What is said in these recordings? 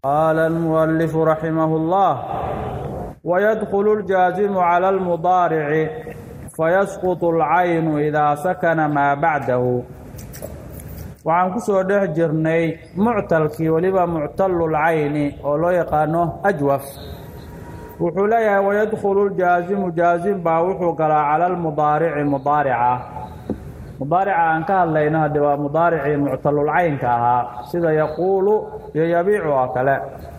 qaala almualifu raximah اllah wayadkulu اljaazimu cala almudaarici fayasquط اlcaynu idaa sakana maa bacdahu waxaan ku soo dhex jirnay muctalkii weliba muctalulcayni oo loo yaqaano ajwaf wuxuu leeyahay wayadkhulu ljaazimu jaazim baa wuxuu galaa cala almudaarici mudaarica mudaarica aan ka hadlayno hadde waa mudaaricii muctalulcaynka ahaa sida yaquulu iyo yabiicu oo kale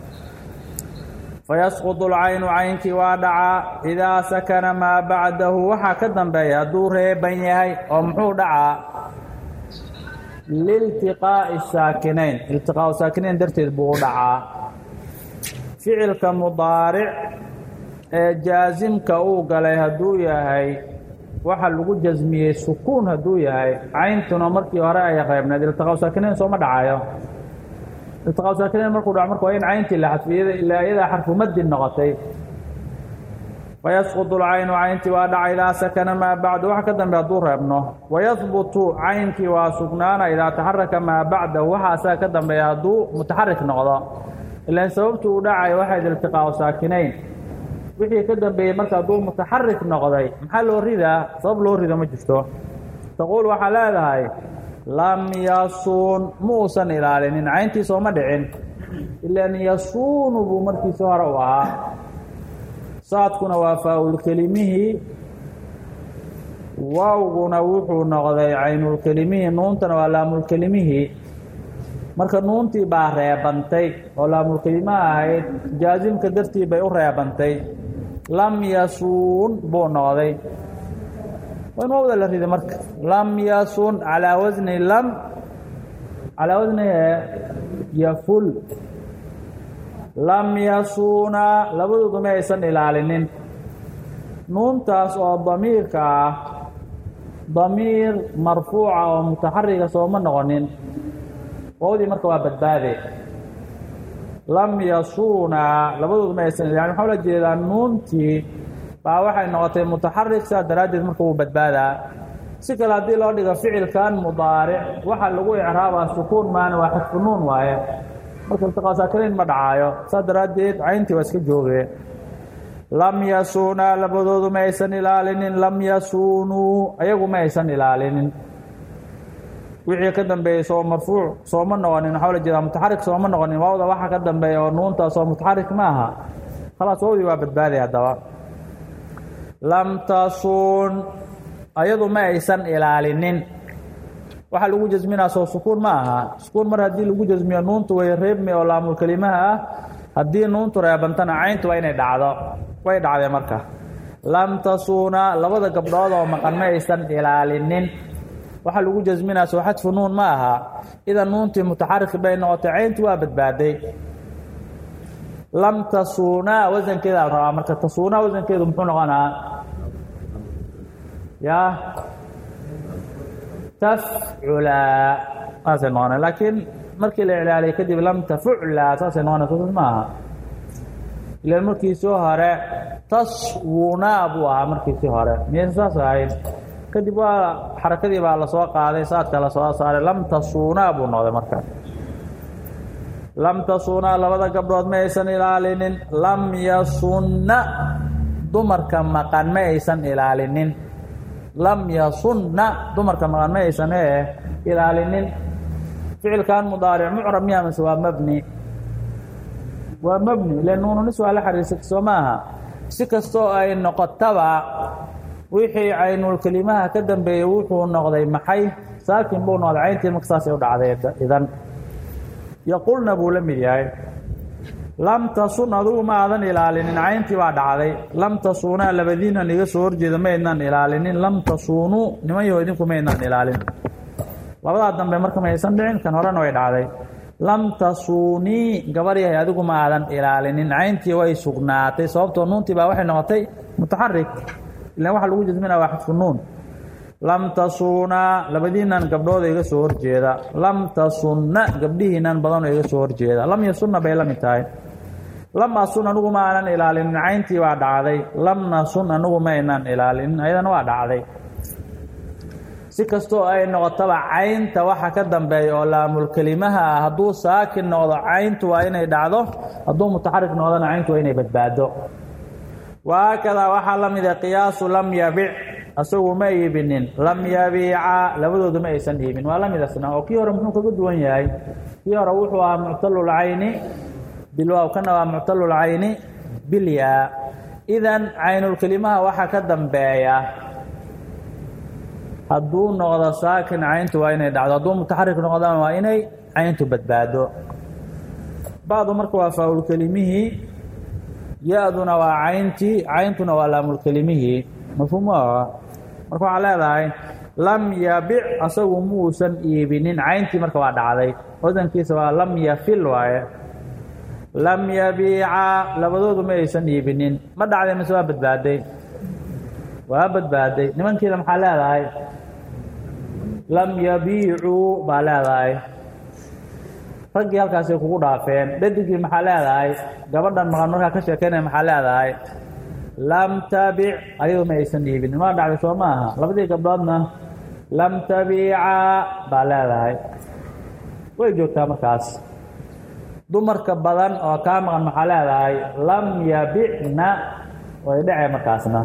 fayasquط اlcaynu caynkii waa dhacaa idaa sakana maa bacdahu waxaa ka dambeeya hadduu reeban yahay oo muxuu dhacaa liltiqaa'i saakinayn iltiqaau saakinayn darteed buu u dhacaa ficilka mudaaric ee jaasimka uu galay hadduu yahay waxa lagu jasmiyey sukuun hadduu yahay cayntuna markii hore ay reebneed iltiqaau saakinayn sooma dhacayo iltiqaau saakinayn markuu dhaco marka waa in cayntii la xadfiyada ilaa iyadaa xarfu madin noqotay fayasquط اlcaynu cayntii waa dhaca idaa sakana maa bacdu waxa ka dambe hadduu reebno wayahbutu caynkii waa sugnaana idaa taxaraka maa bacdahu waxa asaga ka dambeeya hadduu mutaxarik noqdo ilaan sababtu uu dhacayo waxayd iltiqaau saakinayn wixii ka dambeeyey marka hadduu mutaxarik noqday maxaa loo ridaa sabab loo rido ma jirto taquul waxaa leedahay lam yasuun ma uusan ilaalinin cayntii sooma dhicin ilaan yasuunu buu markiisi hore u ahaa saadkuna waa faa-ulkelimihii waawguna wuxuu noqday caynulkelimihii nuuntana waa laamulkelimihii marka nuuntii baa reebantay oo laamulkelimaha ahayd jaasimka dartii bay u reebantay lam yasuun buu noqday waa in waawda la riday marka lam yasun calaa wasni lam calaa wasni yaful lam yasuunaa labadoodu ma aysan ilaalinin nuuntaas oo damiirka ah damiir marfuuca oo mutaxariga sooma noqonin waawdii marka waa badbaade lam yasuunaa labadoodu ma aysan ilaalinin waxaa ula jeedaa nuuntii baa waxay noqotay mutaxarik saas daraaddeed marka wuu badbaadaa si kale haddii loo dhigo ficilkan mudaaric waxaa lagu icraabaa sukuun maana waa xadfu nuun waaye marka iltiqaa saakinayn ma dhacaayo saas daraaddeed cayntii waa iska joogee lam yasuunaa labadoodu ma aysan ilaalinin lam yasuunuu ayagu ma aysan ilaalinin wixii ka dambeeyey soo marfuuc sooma noqonin waxaa la jeedaa mutaxarik sooma noqonin waawda waxa ka dambeeya oo nuuntaas oo mutaxarik ma aha khalaas waawdii waa badbaaday haddaba lam tasuun ayadu ma aysan ilaalinin waxaa lagu jasminaa soo sukuun ma aha sukuun mar haddii lagu jasmiyo nuuntu way reebmi oo laamulkelimaha ah haddii nuuntu reebantana cayntu waa inay dhacdo way dhacdee marka lam tasuuna labada gabdhood oo maqan ma aysan ilaalinin waxaa lagu jasminaa soo xadfu nuun ma aha idan nuuntii mutaxarik bay noqotay cayntu waa badbaaday lam tasuunaa wasankeeda la rabaa marka tasuunaa wasankeedu muxuu noqonaa ya tafculaa saasay noqona laakiin markii la iclaaliyay kadib lam tafuclaa saasay noqonaysa saas ma aha ilaan markiisii hore taswunaa buu ahaa markiisii hore miyaysa saas ahayn kadib waa xarakadii baa lasoo qaaday saadka lasoo saaray lam tasuunaa buu noqday marka lam tasuunaa labada gabdhood ma aysan ilaalinin lam yasunna dumarka maqan ma aysan ilaalinin lam yasunna dumarka maqan ma aysan ee ilaalinin ficilkan mudaaric mucrab miya mase waa mabni waa mabni ile nuununis waa la xariirsatay soo maaha si kastoo ay noqotaba wixii caynulkelimaha ka dambeeyey wuxuu noqday maxay saakin buu noqday cayntii marka saasay u dhacday idan yaqulna buu la mid yahay lam tasun adugu ma aadan ilaalinin cayntii baa dhacday lam tasuunaa labadiinan iga soo horjeeda ma aydnaan ilaalinin lam tasuunuu nimanyaho idinku ma aydnaan ilaalin labadaa dambe marka ma aysan dhicin kan horena way dhacday lam tasuunii gabar yahay adigu ma aadan ilaalinin cayntii way sugnaatay sababtoo nuuntii baa waxay noqotay mutaxarik ilan waxa lagu jasminaa waa xadfu nuun lam tasuunaa labadiinan gabdhooda iga soo horjeeda lam tasunna gabdhihiinan badanoo iga soo horjeeda lam yasunna bay la mid tahay lam asun anugu ma aanan ilaalinin cayntii waa dhacday lam nasun anugu ma aynaan ilaalinin ayadana waa dhacday si kastoo ay noqotaba caynta waxa ka dambeeya oo laamulkelimaha ah hadduu saakin noqdo cayntu waa inay dhacdo hadduu mutaxarik noqdona cayntu waa inay badbaado waakadaa waxaa la mida qiyaasu lam yabic asagu ma iibinin lam yabiica labadoodu ma aysan iibin waa la mid asna oo kii hore muxuu kaga duwan yahay kii hore wuxuu ahaa muctalulcayni bilwaaw kana waa muctalulcayni bilyaa idan caynulkelimaha waxaa ka dambeeya hadduu noqdo saakin cayntu waa inay dhacdo hadduu mutaxarik noqdana waa inay cayntu badbaado bacdu marka waa faa'ulkelimihii ya-duna waa cayntii cayntuna waa laamulkelimihii mafhuum marka waxaa leedahay lam yabic asagu muusan iibinin cayntii marka waa dhacday wadankiisa waa lam yafil waaye lam yabiica labadoodu ma aysan iibinin ma dhacday mise waa badbaaday waa badbaaday nimankiida maxaa leedahay lam yabiicuu baa leedahay raggii halkaasay kugu dhaafeen dhadigii maxaa leedahay gabadhan maqan markaa ka sheekeynaya maxaa leedahay lam tabic ayadu ma aysan iibinin ma dhacday soo ma aha labadii gabdhoodna lam tabiica baa leedahay way joogtaa markaas dumarka badan oo kaa maqan maxaa leedahay lam yabicna way dhacee markaasna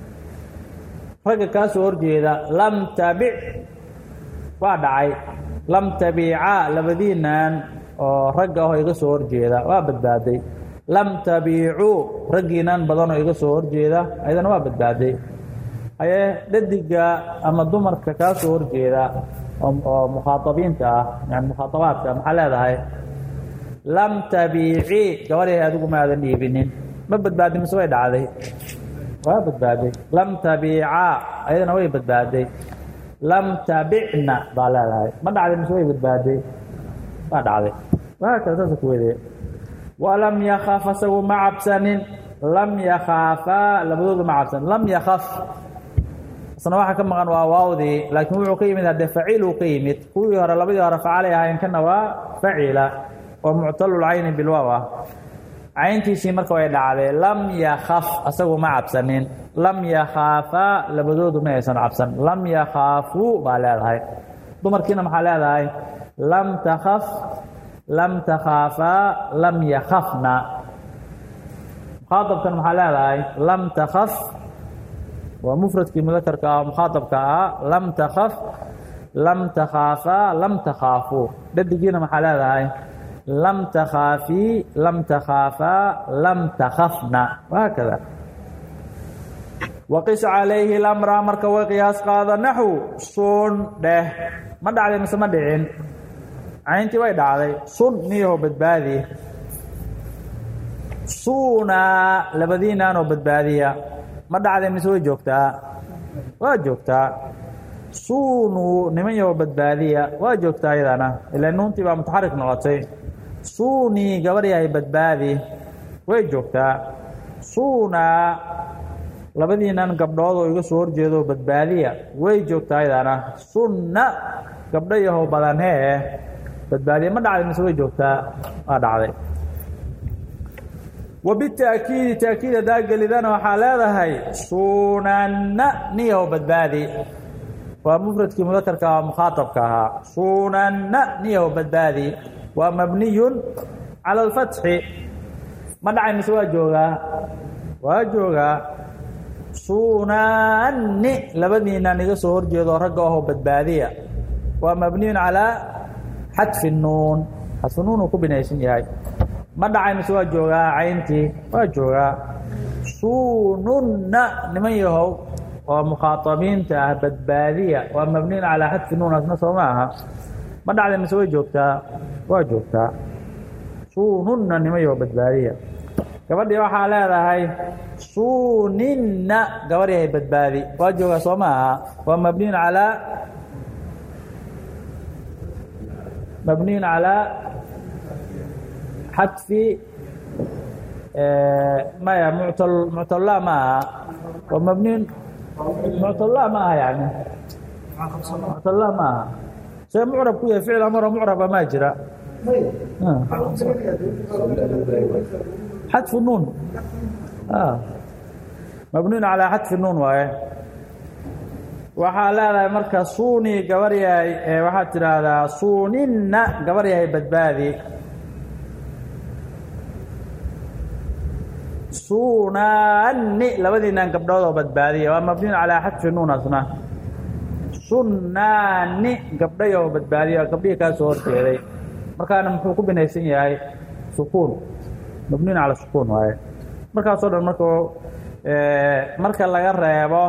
ragga kaa soo horjeeda lam tabic waa dhacay lam tabiica labadiinan oo ragga ahoo iga soo horjeeda waa badbaaday lam tabiicuu raggiinan badan oo iga soo horjeeda ayadana waa badbaaday haye dhadiga ama dumarka kaa soo horjeeda oo mukhaaabiinta ah yani mukhaaabaadka maxaa leedahay lam tabiici gabadhay adigu ma aadan dhiibinin ma badbaadin mise way dhacday waa badbaaday lam tabiica ayadana way badbaaday lam tabicna baa leedahay ma dhacday mise way badbaaday waa dhacday waa kale saasa ku wede walam yakaf asagu ma cabsanin lam yakhaafaa labadoodu ma cabsanin lam yakaf isna waxa ka maqan waa waawdii laakiin wuxuu ka yimid haddee faciiluu ka yimid kuwii hore labadii hore facalay ahayn kana waa facila oo muctalulcayni bilwaaw ah cayntiisii marka way dhacday lam yakaf asagu ma cabsanin lam yakhaafaa labadoodu ma aysan cabsan lam yakhaafuu baa leedahay dumarkiina maxaa leedahay lam takhaf lam takhaafaa lam yakhafna mukhaaabkan maxaa leedahay lam takhaf waa mufradkii mudakarka ah mukhaaabka ah lam takhaf lam takhaafaa lam takhaafuu dhadigiina maxaa leedahay lam takhaafii lam takhaafaa lam takhafna wahaakada waqis calayhi lamra marka way qiyaas qaada naxw sun dheh ma dhacday mise ma dhicin cayntii way dhacday sun niyaho badbaadi suunaa labadiinaanoo badbaadiya ma dhacday mise way joogtaa waa joogtaa suunuu niman yaho badbaadiya waa joogtaa iyadana ilaa nuuntii baa mutaxarik noqotay suunii gabadh yahay badbaadi way joogtaa suunaa labadiinan gabdhood oo iga soo horjeedo badbaadiya way joogtaa iyadana sunna gabdho yahow badan hee badbaadiya ma dhacday mise way joogtaa waa dhacday wabitaakiidi taakiid haddaa gelidana waxaa leedahay sunanna niyahow badbaadi waa mufradkii mudakarka ah mukhaaabka ahaa sunanna niyahow badbaadi waa mabniyun cala alfatxi ma dhacay mise waa joogaa waa joogaa sunaanni labadiinan iga soo horjeedo ragga aho badbaadiya waa mabniyun calaa xadfi nuun xadfi nuun uu ku binaysan yahay ma dhacay mise waa joogaa cayntii waa joogaa sununna niman yahow oo mukhaaabiinta ah badbaadiya waa mabniyun calaa xadfi nuun asna soo ma aha ma dhacday mise way joogtaa waa joogtaa sununna niman yahow badbaadiya gabadhii waxaa leedahay suuninna gabadh yahay badbaadi waa joogaa soo ma aha waa mabniyun calaa mabniyun calaa xadfi maya muctal muctalla ma aha waa mabniyun muctalla ma aha yani muctalla ma aha see mucrab ku yahay ficil amaro mucraba maa jira xadfu nuun mabniyun calaa xadfi nuun waaye waxaa leedahay marka suuni gabar yahay waxaad tidhaahdaa suuninna gabar yahay badbaadi sunaani labadiinan gabdhood oo badbaadiya waa mabniyun calaa xadfi nuun asna sunnaani gabdhay oo badbaadiya gabdhihii kaa soo horjeeday markaana muxuu ku binaysan yahay sukuun mabniyun cala sukuun waaye markaasoo dhan marka marka laga reebo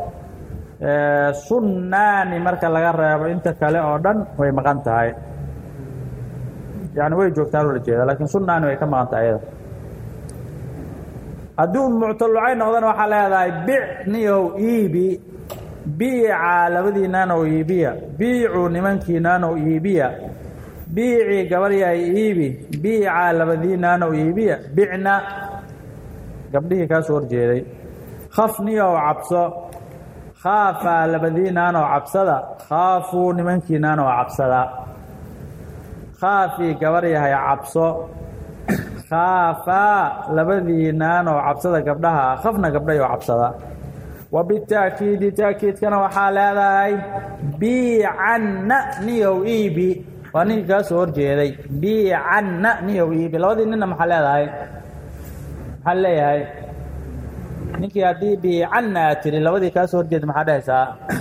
sunnaani marka laga reebo inta kale oo dhan way maqan tahay yani way joogtaan ula jeeda lakiin sunnaani way ka maqan tahay ayada haddii u muctalucay noqdana waxaa leedahay bic niyow iibi biica labadiinaanow iibiya biicu nimankiinaanow iibiya biicii gabaryahay iibi biica labadiinaanow iibiya bicna gabdhihii kaa soo horjeeday khaf niyow cabso khaafaa labadiinaanow cabsada khaafuu nimankiinaanow cabsada khaafii gabaryahay cabso khaafaa labadiinaanoo cabsada gabdhaha khafna gabdhayoo cabsada wa bitaakiidi taakiidkana waxaa leedahay biicanna niyow iibi waa ninkii kaa soo horjeeday biicanna niyow iibi labadii ninna maxaa leedahay maxaa leeyahay ninkii haddii biicanna aad tiri labadii kaa soo horjeeda maxaa dhehaysaa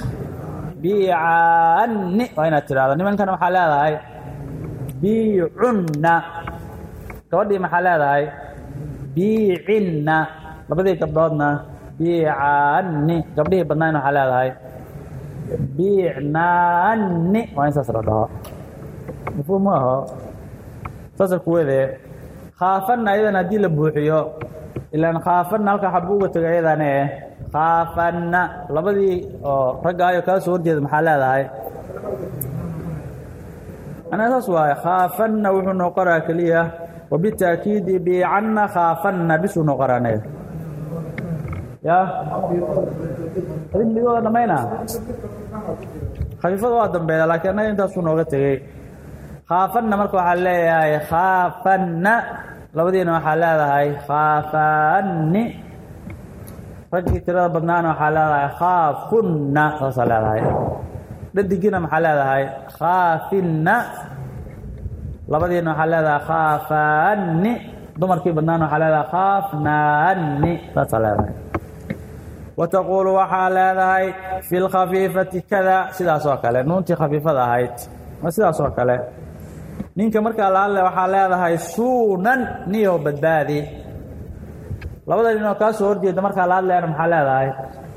biicanni waa inaad tidhahdo nimankana maxaa leedahay biicunna gabadhii maxaa leedahay biicinna labadii gabdhoodna biicaanni gabdhihii badnayn waxaa leedahay biicnaanni waa in saas la dhaho mafhuum ma aho saasa kuwadee khaafanna ayadan haddii la buuxiyo ilaan khaafanna halka xabu uga tegay ayadane khaafanna labadii oo raggaayo kaa soo horjeeda maxaa leedahay anaa saas waaye khaafanna wuxuu noo qoraa keliya wabitaakiidi biicanna khaafanna bisuu noo qoraa anaga ya adin midooda dhamayna khafiifada waa dambeeda laakiin annaga intaasuu nooga tegey khaafanna marka waxaa leeyahay khaafanna labadiina waxaa leedahay khaafanni raggii tirada badnaana waxaa leedahay khaafunna saasaa leedahay dhadigina maxaa leedahay khaafinna labadiina waxaa leedahay khaafaanni dumarkii badnaana waxaa leedahay khaafnaanni saasaa leedahay wataquulu waxaa leedahay fi lkhafiifati kada sidaas oo kale nuuntii khafiifada ahayd waa sidaas oo kale ninka markaa laadle waxaa leedahay suunan niyo badbaadi labada nin oo kaa soo horjeeda markaa la hadlayana maxaa leedahay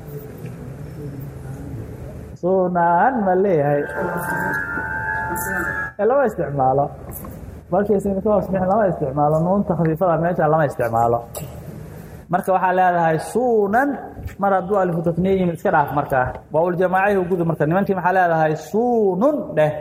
suunan ma leeyahay lama isticmaalo markiisnikahoosbixin lama isticmaalo nuunta khafiifada meesha lama isticmaalo marka waxaa leedahay suunan mar hadduu alifu takniya yimid iska dhaaf markaa waaul-jamaacahi gudu marka nimankii maxaa leedahay suunun dheh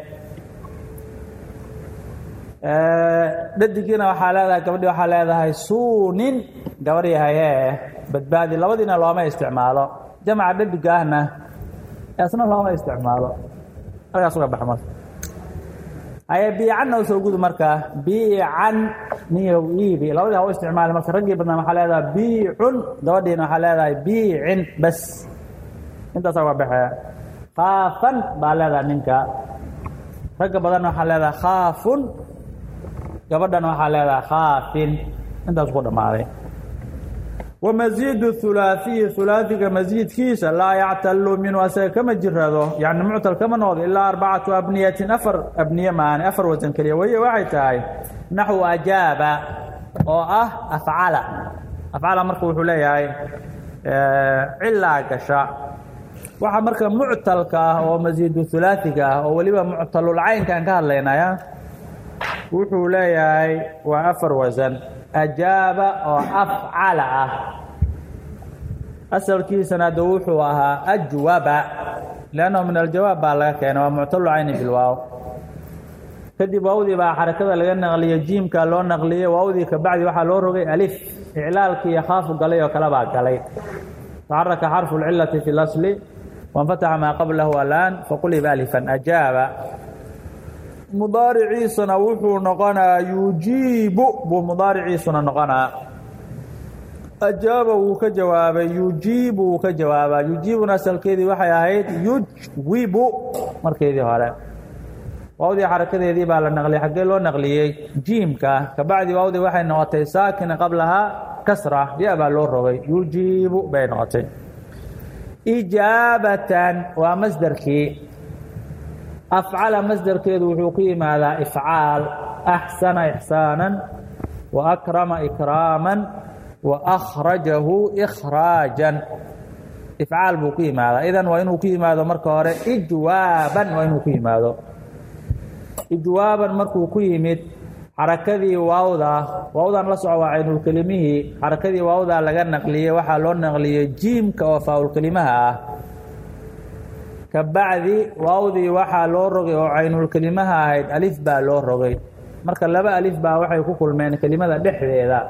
dhadigiina waxaa leedahay gabadhii waxaa leedahay suunin gabar yahaye badbaadi labadiina looma isticmaalo jamaca dhadigaahna asna looma isticmaalo halkaas uga bax marka haye biicanna usoo gudu markaa biican niyow iibi labadii ha u isticmaali marka raggii badnaa waxaa leedahay biicun gabadhiina waxaa leedahay biicin bas intaasa uga baxee khaafan baa leedahay ninka ragga badanna waxaa leedahay khaafun gabadhana waxaa leedahay khaafin intaas ku dhammaaday wamaziidu hulaaثiyi hulaaثiga masiidkiisa laa yactalu minhu asaga kama jirado yani muctal kama noqdo ilaa arbacatu abniyatin afar abniye maani afar wasan keliya wahiy waxay tahay naxwu ajaaba oo ah afcala afcala marka wuxuu leeyahay cilaa gasha waxa marka muctalka ah oo masiidu hulaaثiga ah oo weliba muctalulcaynkaan ka hadlaynaya wuxuu leeyahay waa afar wasan ajaaba oo afcala ah asalkiisana de wuxuu ahaa ajwaba lannahu min aljawaab baa laga keenay waa muctalu cayni bilwaaw kadib waawdii baa xarakada laga naqliyey jiimka loo naqliyey waawdii kabacdi waxaa loo rogay alif iclaalkii iyo khaafu galay oo kale baa galay taxaraka xarfu lcilati fi lasli wanfataxa maa qablahu alaan faquliba alifan ajaaba mudaariciisuna wuxuu noqonaa yujiibu buu mudaariciisuna noqonaa ajaaba wuu ka jawaabay yujiibu wuu ka jawaabaa yujiibuna asalkeedii waxay ahayd yujwibu markeedii hore waawdii xarakadeedii baa la naqliyey xaggee loo naqliyey jiimka kabacdi waawdii waxay noqotay saakina qablahaa kasra ya baa loo rogay yujiibu bay noqotay ijaabatan waa masderkii afcala masderkeedu wuxuu ku yimaadaa ifcaal axsana ixsaanan wa akrama ikraaman wa akhrajahu ikhraajan ifcaal buu ku yimaadaa idan waa inuu ku yimaado marka hore ijwaaban waa inuu ku yimaado ijwaaban markuu ku yimid xarakadii waawda waawdan la soco waa caynulkelimihii xarakadii waawdaa laga naqliyey waxaa loo naqliyey jiimka oo faaulkelimaha ah ka bacdi waawdii waxaa loo rogay oo caynulkelimaha ahayd alif baa loo rogay marka laba alif baa waxay ku kulmeen kelimada dhexdeeda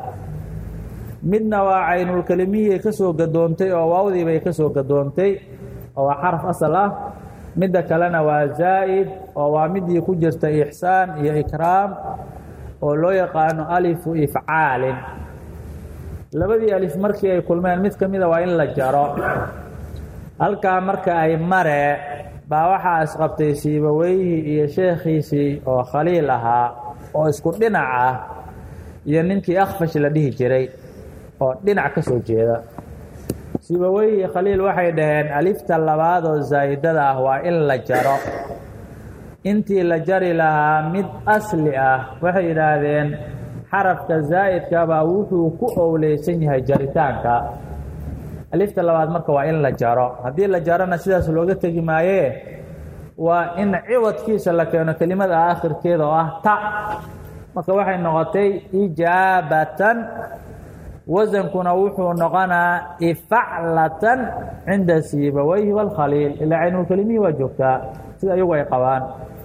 midna waa caynulkelimihii ka soo gadoontay oo waawdii bay ka soo gadoontay oo waa xaraf asal ah midda kalena waa zaa'id oo waa midii ku jirta ixsaan iyo ikraam oo loo yaqaano alifu ifcaalin labadii alif markii ay kulmeen mid ka mida waa in la jaro halkaa marka ay mare baa waxaa isqabtay siibaweyhi iyo sheekhiisii oo khaliil ahaa oo isku dhinac ah iyo ninkii akhfash la dhihi jiray oo dhinac ka soo jeeda siibaweyhi khaliil waxay dhaheen alifta labaad oo zaa'idada ah waa in la jaro intii la jari lahaa mid asli ah waxay yidhaahdeen xarafka zaa'idkabaa wuxuu ku owleysan yahay jaritaanka alifta labaad marka waa in la jaro haddii la jarona sidaas looga tegi maayee waa in ciwadkiisa la keeno kelimada aakhirkeeda oo ah ta marka waxay noqotay ijaabatan wasankuna wuxuu noqonaa ifaclatan cinda siibaweyhi wاlkhaliil ilaa caynulkelimihii waa joogtaa sida iyagu ay qabaan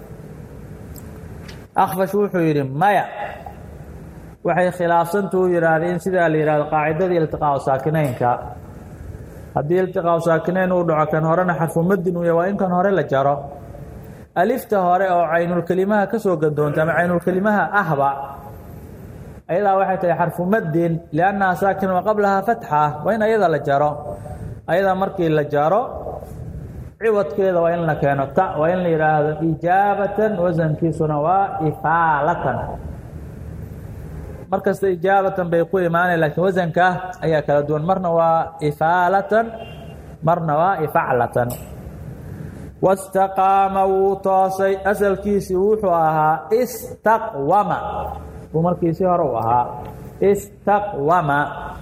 akfash wuxuu yidhi maya waxay khilaafsantuu yidhaahdeen sidaa la yihahdo qaacidadii iltiqaau saakinaynka haddii iltiqaau saakinayn uu dhaco kan horena xarfumadin uu ya waa in kan hore la jaro alifta hore oo caynulkelimaha ka soo gadoonta ama caynulkelimaha ahba ayadaa waxay tahay xarfumadin liannaha saakin wa qablahaa fatxa waa in ayada la jaro ayadaa markii la jaro ciwadkeeda waa in la keeno ta waa in la yidhaahdo ijaabatan wasankiisuna waa ifaalatan mar kasta ijaabatan bay ku imaanay laakiin wasanka ayaa kala duwan marna waa ifaalatan marna waa ifaclatan wastaqaama wuu toosay asalkiisii wuxuu ahaa istaqwama buu markiisii hore u ahaa istaqwama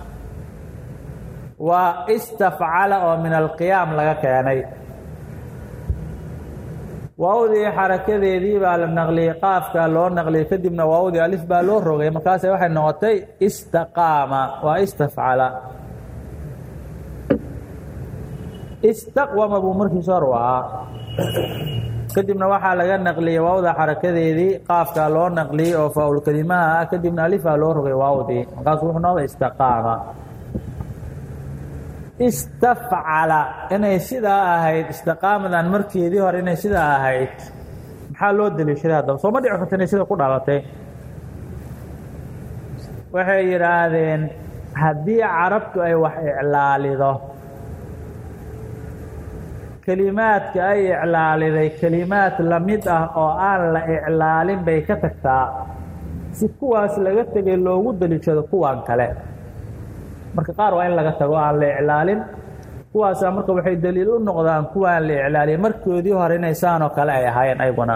waa istafcala oo min alqiyaam laga keenay waawdii xarakadeedii baa la naqliyey qaafka loo naqliyey kadibna waawdii alif baa loo rogay markaase waxay noqotay istaqaama waa istafcala istaqwama buu markiis hor u ahaa kadibna waxaa laga naqliyey waawda xarakadeedii qaafka loo naqliyey oo faaulkelimaha ah kadibna alifaa loo rogay waawdii markaasu wuxuu noqday istaqaama istafcala inay sidaa ahayd istiqaamadan markeedii hore inay sidaa ahayd maxaa loo deliishaday haddaba sooma dhici karta inay sida ku dhalatay waxay yidhaahdeen haddii carabtu ay wax iclaalido kelimaadka ay iclaaliday kelimaad la mid ah oo aan la iclaalin bay ka tagtaa si kuwaas laga tegay loogu deliishado kuwan kale marka qaar waa in laga tago aan la iclaalin kuwaasaa marka waxay daliil u noqdaan kuwaan la iclaaliyay markoodii hore inay saanoo kale ay ahaayeen ayguna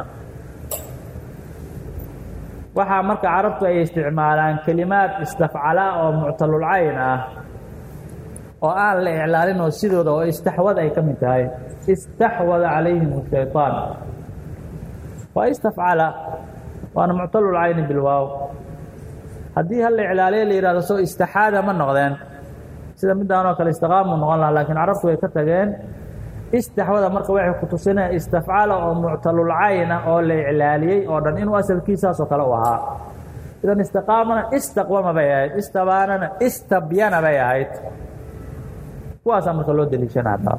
waxaa marka carabtu ay isticmaalaan kelimaad istafcala oo muctalulcayn ah oo aan la iclaalin oo sidooda oo istaxwad ay ka mid tahay istaxwada calayhim shayطaan waa istafcala waana muctalulcayni bilwaaw haddii hal la iclaaliya la yihahdo soo istaxaada ma noqdeen sida midaan oo kale istiqaamu noqon laha lakiin carabtu way ka tageen istaxwada marka waxay ku tusinaya istafcala oo muctalulcayna oo la iclaaliyey oo dhan inuu asalkiisaasoo kale u ahaa idan istiqaamana istaqwama bay ahayd istabaanana istabyana bay ahayd kuwaasaa marka loo deliishana haddaba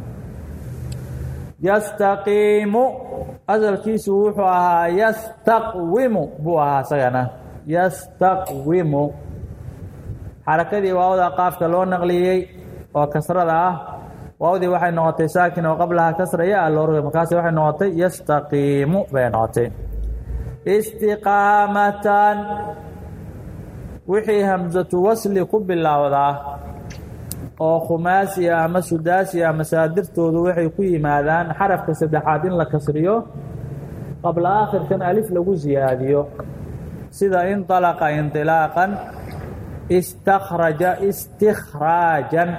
yastaqiimu asalkiisu wuxuu ahaa yastaqwimu buu ahaa isagana yastaqwimu xarakadii waawda qaafka loo naqliyey oo kasrada ah waawdii waxay noqotay saakin oo qablaha kasra ya loo rogay markaasi waxay noqotay yastaqiimu bay noqotay istiqaamatan wixii hamsatu wasli ku bilowdaa oo khumaasiya ama sudaasiya masaadirtoodu waxay ku yimaadaan xarafka saddexaad in la kasriyo qabla aakhirkan alif lagu siyaadiyo sida inطalaqa inطilaaqan istakraja istikhraajan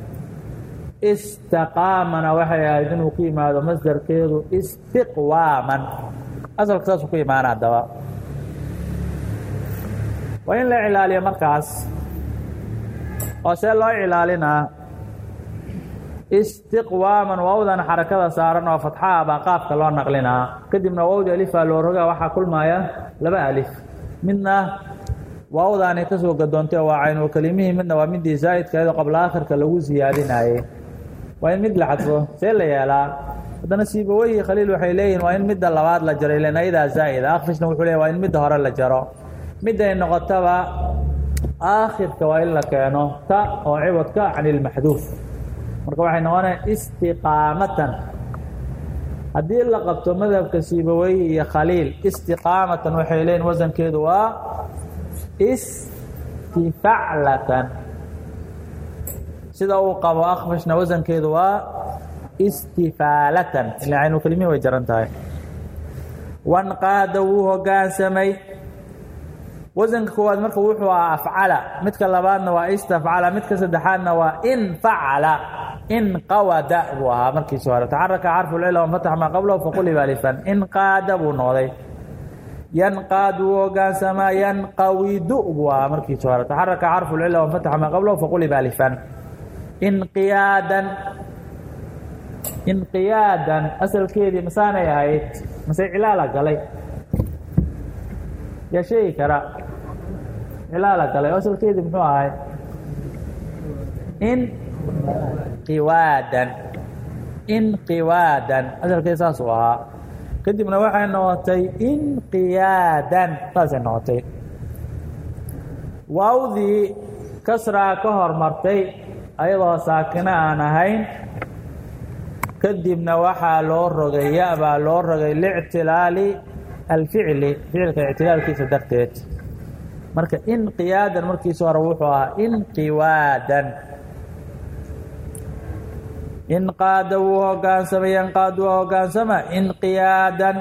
istaqaamana waxay ahayd inuu ku yimaado masdarkeedu istiqwaaman asalka saasuu ku imaana haddaba waa in la cilaaliyo markaas oo see loo cilaalinaa istiqwaaman waawdan xarakada saaran oo fatxaa baa qaafka loo naqlinaa kadibna waawdi alifaa loo rogaa waxaa kulmaya laba alif midna waawdaani ka soo gadoontay waa caynul kelimihii midna waa midii zaa'idkaedo qabla aakhirka lagu siyaadinayey waa in mid la xadfo see la yeelaa haddana siibaweyhi khaliil waxay leeyihin waa in midda labaad la jaro ilan ayadaa zaa'ida akfishna wuxuu leey waa in midda hore la jaro midday noqotaba aakhirka waa in la keeno ta oo ciwadka can ilmaxduuf marka waxay noqonaya istiqaamatan haddii la qabto madhabka siibaweyhi iyo khaliil istiqaamatan waxay leeyihin wasankeedu waa istifaclatan sida uu qabo akfishna wasankeedu waa istifaalatan ila caynulkelimihi way jaran tahay wanqaada wuu hogaansamay wasanka koowaad marka wuxuu ahaa afcala midka labaadna waa istafcala midka saddexaadna waa infacala inqawada buu ahaa markiisi hore taxaraka xarfu lcila wanfatax maa qablahu faquliba alifan inqaada buu noqday yanqaad wuu hogaansamaa yanqawidu buu ahaa markiisi hore taxaraka xarfu lcila wanfatax maa qablahu faquliba alifan inqiyaadan inqiyaadan asalkeedii masaanay ahayd mase cilaala galay yaa sheegi kara cilaala galay asalkeedii muxuu ahay inqiwaadan inqiwaadan asalkeedi saasuu ahaa kadibna waxay noqotay inqiyaadan saasay noqotay waawdii kasraa ka hormartay ayadoo saakino aan ahayn kadibna waxaa loo rogay ya baa loo rogay lictilaali alficli ficilka ictilaalkiisa darteed marka inqiyaadan markiisa hore wuxuu ahaa inqiwaadan inqaada wuu hogaansamay yanqaad waa hogaansama inqiyaadan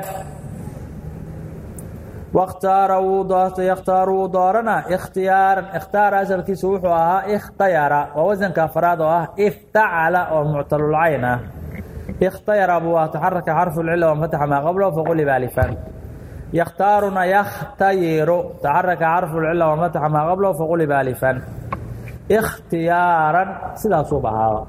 wakhtaara wuu doortay yakhtaaru wuu doorana ikhtiyaaran ikhtaara asalkiisa wuxuu ahaa ikhtayara waa wasanka afraad oo ah iftacala oo muctalulcayn ah ikhtayara buu ah taxaraka xarfu lcila wanfataxa maa qablahu faquliba alifan yakhtaaruna yakhtayiru taxaraka xarfu lcila wanfataxa maa qablahu faquliba alifan ikhtiyaaran sidaasuu bahaaba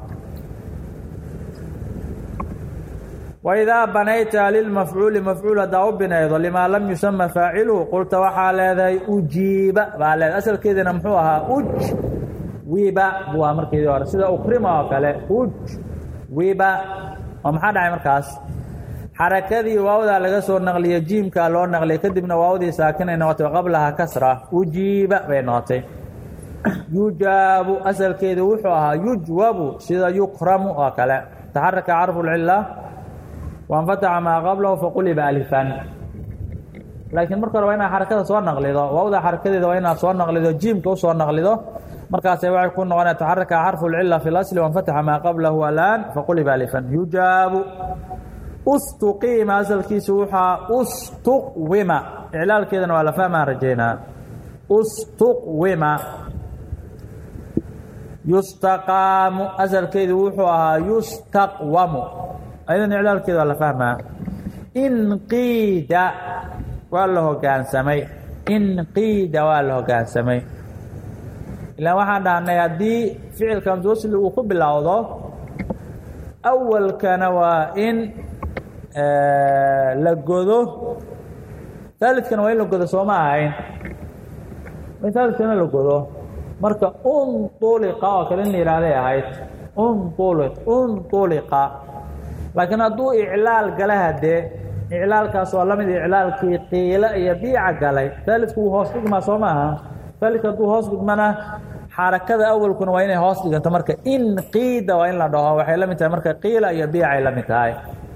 waidaa banayta lilmafcuuli mafcuul haddaa u binaydo limaa lam yusama faaciluhu qulta waxaa leedahay ujiiba baa leedahay asalkeediina muxuu ahaa uj wiba buu ahaa markeedii hore sida ukrima oo kale uj wiba oo maxaa dhacay markaas xarakadii waawdaa laga soo naqliyey jiimkaa loo naqliyay kadibna waawdii saakinay noqotay qablaha kasra ujiiba bay noqotay yujaabu asalkeedu wuxuu ahaa yujwabu sida yukramu oo kale taxaraka carfu lcila wanfataxa maa qablahu faquliba alifan laakiin marka hore waa inaad xarakada soo naqlido waawda xarakadeeda waa inaad soo naqlido jiimka usoo naqlido markaasay waxay ku noqonaya taxaraka xarfu lcila fi lasli wanfataxa maa qablahu alaan faquliba alifan yujaabu ustuqiima asalkiisu wuxaa ustuqwima iclaalkeedana waa la fahmaan rajaynaa ustuqwima yustaqaamu asalkeedu wuxuu ahaa yustaqwamu ayadan iclaalkeeda waa la fahmaa inqiida waa la hogaansamay inqiida waa la hogaansamay ilaan waxaan dhahnay haddii ficilka hamswasli uu ku bilowdo awalkana waa in la godo aalidkana waa in la godo sooma ahayn aalidkana la godo marka unطuliqa oo kale in la yihahday ahayd unuli unطuliqa laakiin hadduu iclaal gala hadee iclaalkaas waa lamid iclaalkii qiilo iyo biica galay aalidku wuu hoos dhigmaa soo maaha aalidka hadduu hoos dhigmana xarakada awalkuna waa inay hoos dhiganto marka in qiida waa in la dhaho waxay la mid tahay marka qiila iyo biicay la mid tahay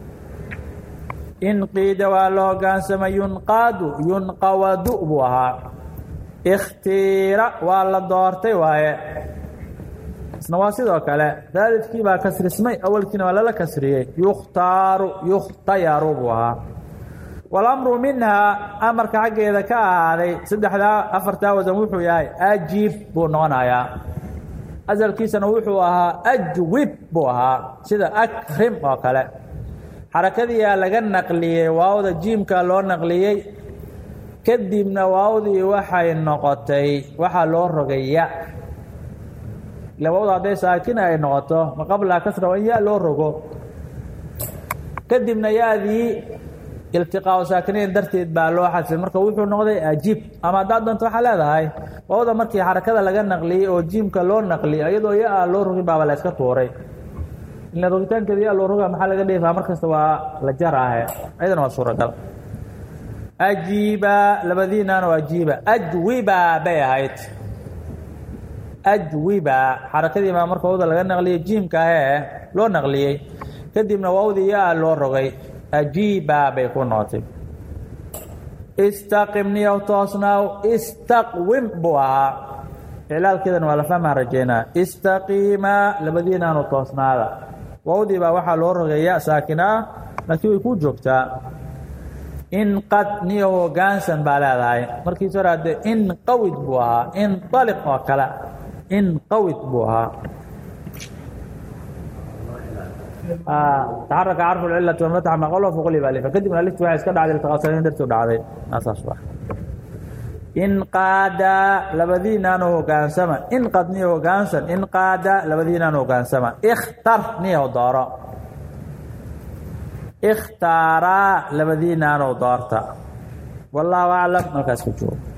in qiida waa la hogaansama yunqaadu yunqawadu buu ahaa ikhtiira waa la doortay waaye isna waa sidoo kale daalidkii baa kasrismay awalkiina waa lala kasriyey yukhtaaru yukhtayaru buu ahaa walamru minhaa amarka xaggeeda ka ahaaday saddexdaa afartaa wasan wuxuu yahay ajiib buu noqonayaa asalkiisana wuxuu ahaa ajwib buu ahaa sida akrim oo kale xarakadiiaa laga naqliyey waawda jiimka loo naqliyey kadibna waawdii waxay noqotay waxaa loo rogay ya ila waawda hadday saakin ay noqoto ma qablaha kasra waa in ya loo rogo kadibna ya-dii iltiqaau saakinayn darteed baa loo xadfay marka wuxuu noqday ajiib ama haddaad doonto waxaa leedahay waawda markii xarakada laga naqliyey oo jiimka loo naqliyey iyadoo ya-a loo rogin baaba la yska tuuray ila rogitaankeeda ya loo roga maxaa laga dheefaa markasta waa la jaraahe ayadana waa suuragal ajiiba labadiinaana waa ajiiba ajwiba bay ahayd ajwiba xarakadii baa marka wawda laga naqliyey jiimka ahee loo naqliyey kadibna waawdii ya-a loo rogay ajiiba bay ku noqotay istaqim niyow toosnaaw istaqwim buu ahaa iclaalkeedana waa la fahmaa rajeynaa istaqiima labadiinaanu toosnaada wawdii baa waxaa loo rogaya saakin ah laakiin way kuu joogtaa inqad niyo hogaansan baa leedahay markiis hore hadde inqawid buu ahaa inaliq oo kale inqawid buu ahaa taxaraka carfu lcilati walmatax maqalo fuqliba alifa kadibna aliftu waxay iska dhacday iltiqaasanayn dartuu dhacday saas waa inqaada labadiinaanu hogaansama inqad niyo hogaansan inqaada labadiinaanu hogaansama ikhtar niyo dooro ikhtaaraa labadiinaanu doorta wallaahu aclam markaas ku joogo